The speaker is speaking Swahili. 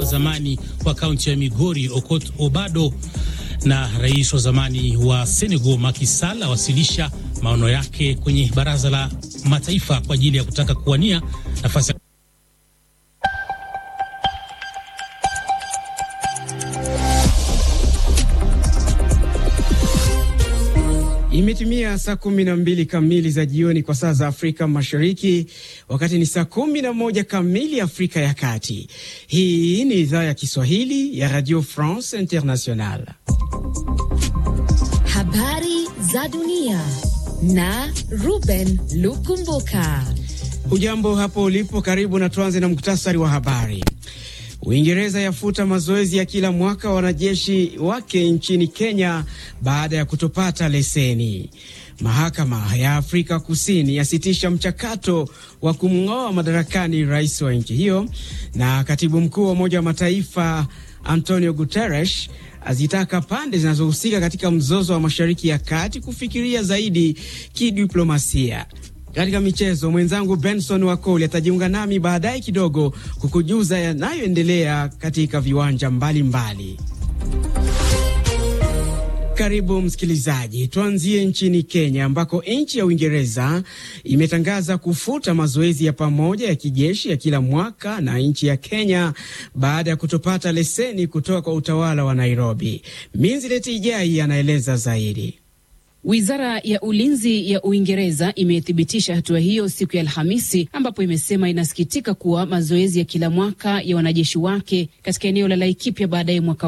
wa zamani wa kaunti ya Migori Okot Obado na rais wa zamani wa Senegal Macky Sall awasilisha maono yake kwenye Baraza la Mataifa kwa ajili ya kutaka kuwania nafasi Imetimia saa kumi na mbili kamili za jioni kwa saa za Afrika Mashariki, wakati ni saa kumi na moja kamili Afrika ya Kati. Hii ni idhaa ya Kiswahili ya Radio France International. Habari za dunia na Ruben Lukumbuka. Hujambo hapo ulipo, karibu na tuanze na muktasari wa habari. Uingereza yafuta mazoezi ya kila mwaka wanajeshi wake nchini Kenya baada ya kutopata leseni. Mahakama ya Afrika Kusini yasitisha mchakato wa kumng'oa madarakani rais wa nchi hiyo, na katibu mkuu wa Umoja wa Mataifa Antonio Guterres azitaka pande zinazohusika katika mzozo wa Mashariki ya Kati kufikiria zaidi kidiplomasia. Katika michezo, mwenzangu Benson Wakoli atajiunga nami baadaye kidogo kukujuza yanayoendelea katika viwanja mbalimbali mbali. Karibu msikilizaji, tuanzie nchini Kenya ambako nchi ya Uingereza imetangaza kufuta mazoezi ya pamoja ya kijeshi ya kila mwaka na nchi ya Kenya baada ya kutopata leseni kutoka kwa utawala wa Nairobi. Minzilet Ijai anaeleza zaidi. Wizara ya ulinzi ya Uingereza imethibitisha hatua hiyo siku ya Alhamisi, ambapo imesema inasikitika kuwa mazoezi ya kila mwaka ya wanajeshi wake katika eneo la Laikipia baadaye mwaka